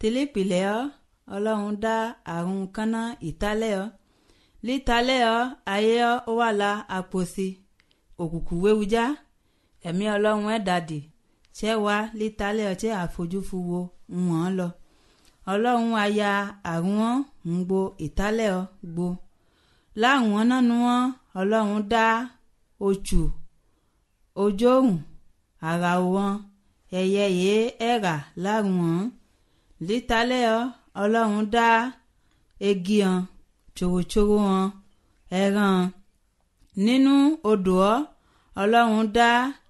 tìlípìlẹ̀ ọ́ ọlọ́run dá àrùn kánná ìtálẹ̀ ọ́ lítalẹ̀ ọ́ ayé ọ́ ó wà la àpòsí òkùnkùn wéwujá ẹ̀mí ọlọ́run ẹ̀ dàdí ṣẹ́ wá lítalẹ̀ ọ́ tí àfojúfu wo ń wọ́n lọ ọlọ́run aya àrùn ọ́ ń gbo ìtálẹ̀ ọ́ gbo láwọn nánu wọn ọlọ́run dá oṣù ojóhùn ara wọn ẹyẹ yìí ẹ̀rà láàrùn wọn lítalẹ̀ ọ́ ọlọ́run dá egi hàn tṣòwòtṣòwò hàn ẹran nínú odò ọ́ ọlọ́run dá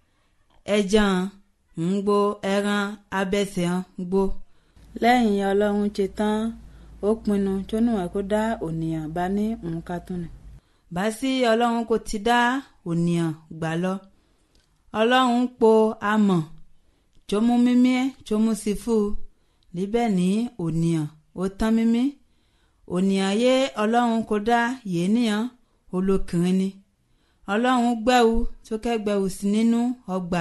ẹja ń gbo ẹran abẹ́sẹ̀ hàn gbo lẹ́yìn ọlọ́run ṣe tán ó pinnu tó níwọ̀n kó dá ònìyàn bá ní nǹkan tó nì. bá sí ọlọ́run kò ti dá ònìyàn gbà lọ ọlọ́run po amọ̀ tó mú mímí ẹ̀ tó mú sí fún un níbẹ̀ ní ònìyàn ó tán mímí ònìyàn yé ọlọ́run kò dá yéèyàn olókìrin ni ọlọ́run gbẹ́wù tó kẹ́gbẹ́wù sí nínú ọgbà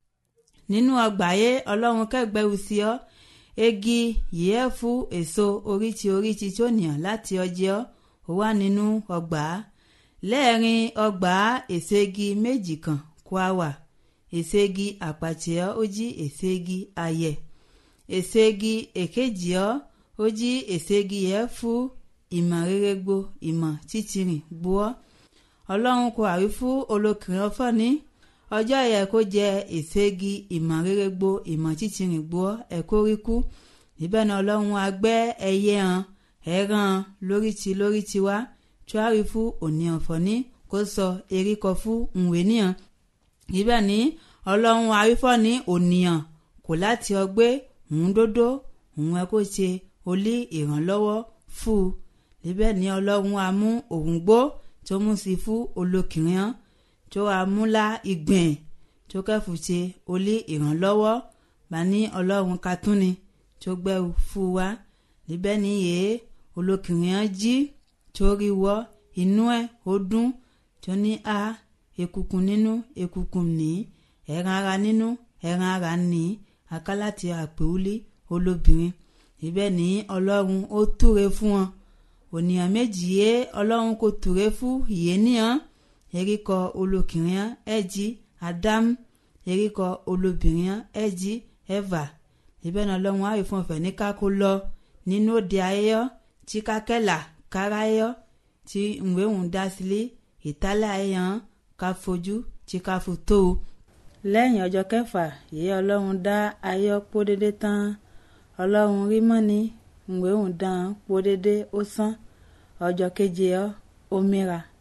nínú ọgbà yé ọlọ́run kẹ́gbẹ́wù sí ọ́ egi yìí fún èso oríṣi oríṣi tó nìyàn láti ọjọ́ ó wà nínú ọgbà lẹ́ẹ̀rin ọgbà èso igi méjì kan kó a wà èso igi àpàtìọ́ ó jí èso igi ayẹ̀ èso igi èkejì ọ́ ó jí èso igi yẹn fún ìmọ̀ rere gbo ìmọ̀ títìrìn gbọ́ ọlọ́run kò àrí fún olókìrin ọfọ́ ní ọjọ́ yẹ kó jẹ èsègi ìmọ̀ rere gbo ìmọ̀ títìrìn gbọ́ ẹ̀kọ́ rí kú níbẹ̀ náà ọlọ́run agbẹ́ ẹyẹ hàn ẹ̀ràn lóríti lóríti wá tíwárí fún òní ọ̀fọ̀ ní kó sọ eríkọ fún ìwé níhàn níbẹ̀ ní ọlọ́run arífọ́ ní ònìyàn kò láti ọgbẹ́ òun dódó òun ẹ kó ṣe olí ìrànlọ́wọ́ fún un níbẹ̀ ní ọlọ́run amú òun gbó tó mú sí fún olókìrin hàn tó amúlá ìgbìn tó kẹ́fù ṣe olí ìrànlọ́wọ́ bá ní ọlọ́run katúni tó gbẹ́wò fún wa níbẹ̀ níyè olókìrin hàn jí tó rí wọ́ inú ẹ̀ ó dún tó ní a ekukun nínú ekukun ní ẹran ara nínú ẹran ara ní akálàtì àpèwúlé olóbìnrin níbẹ̀ ní ọlọ́run ó túre fún wọn ònìyàn méjì yé ọlọ́run kò túre fún ìyéníyàn eríkọ olókìnrin ẹ̀jí ádámù eríkọ olóbìnrin ẹ̀jí ẹ̀fà níbẹ̀ ní ọlọ́run á rí fún ọ̀fẹ́ ní ká kó lọ nínú òde ayẹyọ tí kákẹ́là kára ayọ tí ìwé òun dá sílé ìtálẹ̀ ayẹyàn ká fojú tí ká fò tó o. lẹ́yìn ọjọ́ kẹfà yìí ọlọ́run dá ayọ́ pọ́ dédé tán ọlọ́run rí mọ́ni ìwé òun dán pọ́ dédé ó sán ọjọ́ keje ọ́ ó mìíràn